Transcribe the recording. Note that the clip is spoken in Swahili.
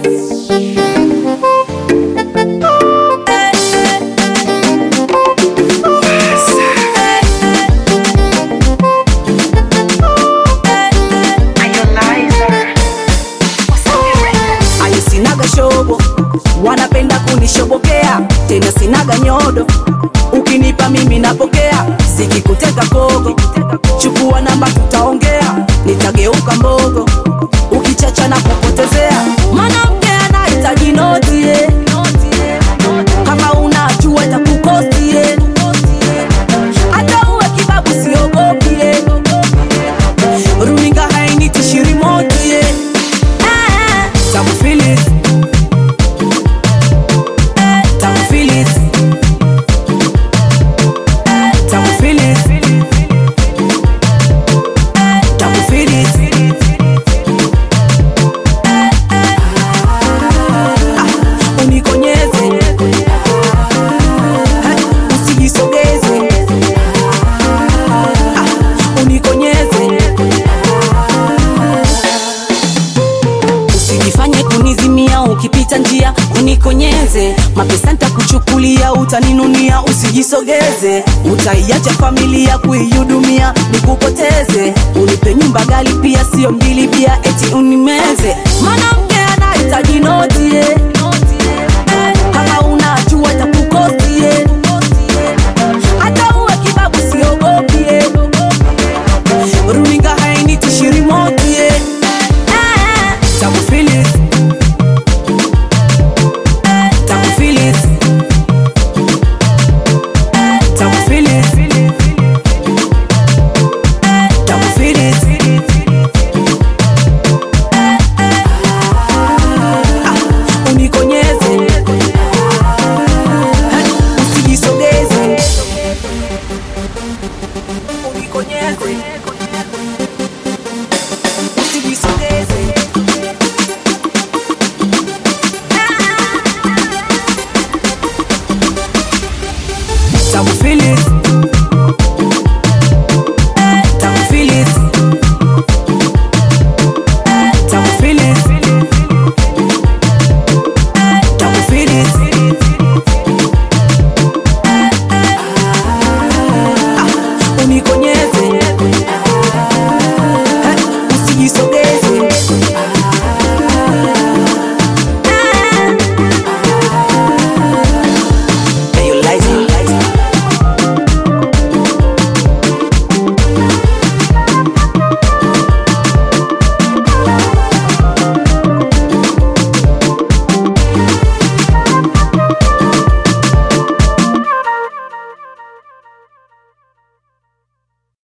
ayo sinaga shobo wanapenda kunishobokea tena sinaga nyodo ukinipa mimi napokea sikikuteka kogo chukua namba tutaongea nitageuka mbogo ukichacha na kupotezea mwanamke anahitaji noti eh. kama unajua itakukosti eh. hata uwe kibabu siogopi eh. runinga hainitishi rimoti eh. Ah, Tamu Phillips. Tamu Phillips. Tamu Phillips. Tamu Phillips. Ah, unikonyeze Eh, usijisogeze Ah, unikonyeze usijifanye kunizimia ukipita njia unikonyeze mapesa ntakuchukulia utaninunia usijisogeze utaiacha familia kuihudumia nikupoteze unipe nyumba gali pia sio mbili bia eti unimeze mwanamke